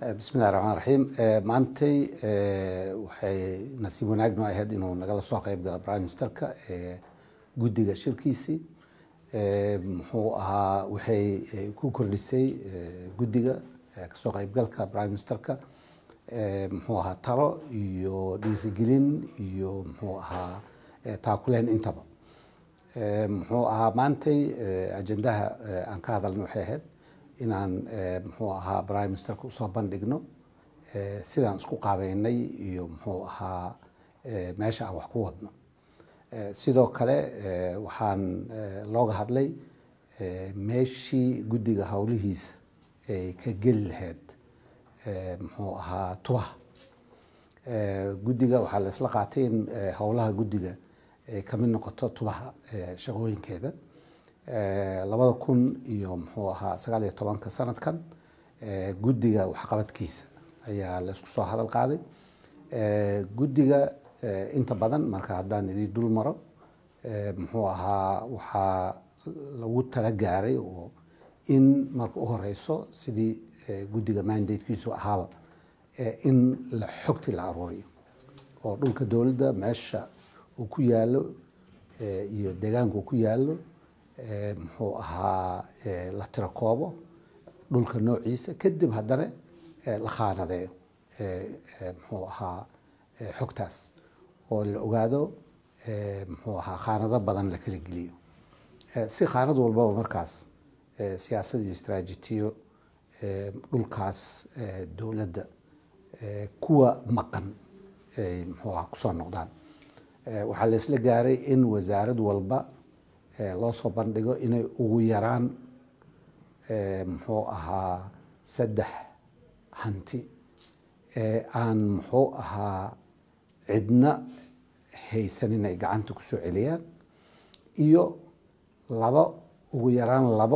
bismillahi raxmaan raxiim maantay waxay nasiib wanaag noo ahayd inuu nagala soo qeyb gala prime ministerka guddiga shirkiisii muxuu ahaa waxay ku kordhisay guddiga kasoo qeybgalka prime ministerka muxuu ahaa talo iyo dhiirigelin iyo muxuu ahaa taakuleen intaba muxuu ahaa maantay ajendaha aan ka hadalna waxay ahayd inaan muxuu ahaa prime ministerka usoo bandhigno sidaan isku qaabeynay iyo muxuu ahaa meesha aan wax ku wadno sidoo kale waxaan looga hadlay meeshii guddiga howlihiisa ay ka geli lahayd muxuu ahaa tubaha guddiga waxaa la isla qaatay in howlaha guddiga ay kamid noqoto tubaha shaqooyinkeeda labada kun iyo muxuu ahaa sagaal iyo tobanka sanadkan guddiga waxqabadkiisa ayaa la isku soo hadal qaaday guddiga inta badan marka haddaan idin dul maro muxuu ahaa waxaa lagu tala gaaray oo in marka u horeyso sidii guddiga mandatekiisu ahaaba in la xogti la aruuriyo oo dhulka dowladda meesha uu ku yaalo iyo deegaanka uu ku yaalo muxuu ahaa la tiro koobo dhulka noociisa kadib haddana la khaanadeeyo muxuu ahaa xogtaas oo la ogaado muxuu ahaa khaanado badan la kala geliyo si khaanad walbaba markaas siyaasad iyo istraajitiyo dhulkaas dowladda kuwa maqan ay muxuu ahaa kusoo noqdaan waxaa la isla gaaray in wasaarad walba loo soo bandhigo inay ugu yaraan muxuu ahaa saddex hanti ee aan muxuu ahaa cidna haysan inay gacanta kusoo celiyaan iyo labo ugu yaraan labo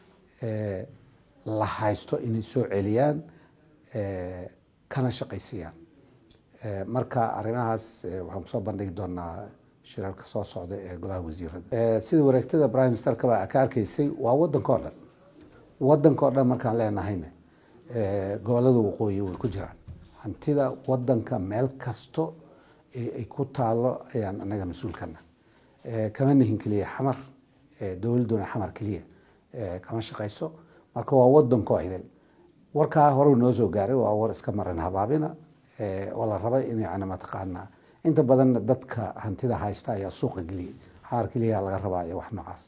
la haysto inay soo celiyaan kana shaqaysiiyaan marka arrimahaas waxaan kusoo bandhigi doonaa shirarka soo socda ee golaha wasiirada sida wareegtada prime ministerkaba ka arkaysay waa wadanka o dhan wadanka o dhan markaan leenahayna gobolada waqooyi way ku jiraan hantida wadanka meel kasto ay ku taalo ayaan anaga mas-uulkana kama nihin keliya xamar dowladuna xamar keliya kama shaqayso marka waa wadanko idil warkaa hore noo soo gaaray waa war iska maran habaabina oo la raba in yani mataqaanaa inta badan dadka hantida haysta ayaa suuqa geliyay xaar keliya laga rabaa iyo wax noocaas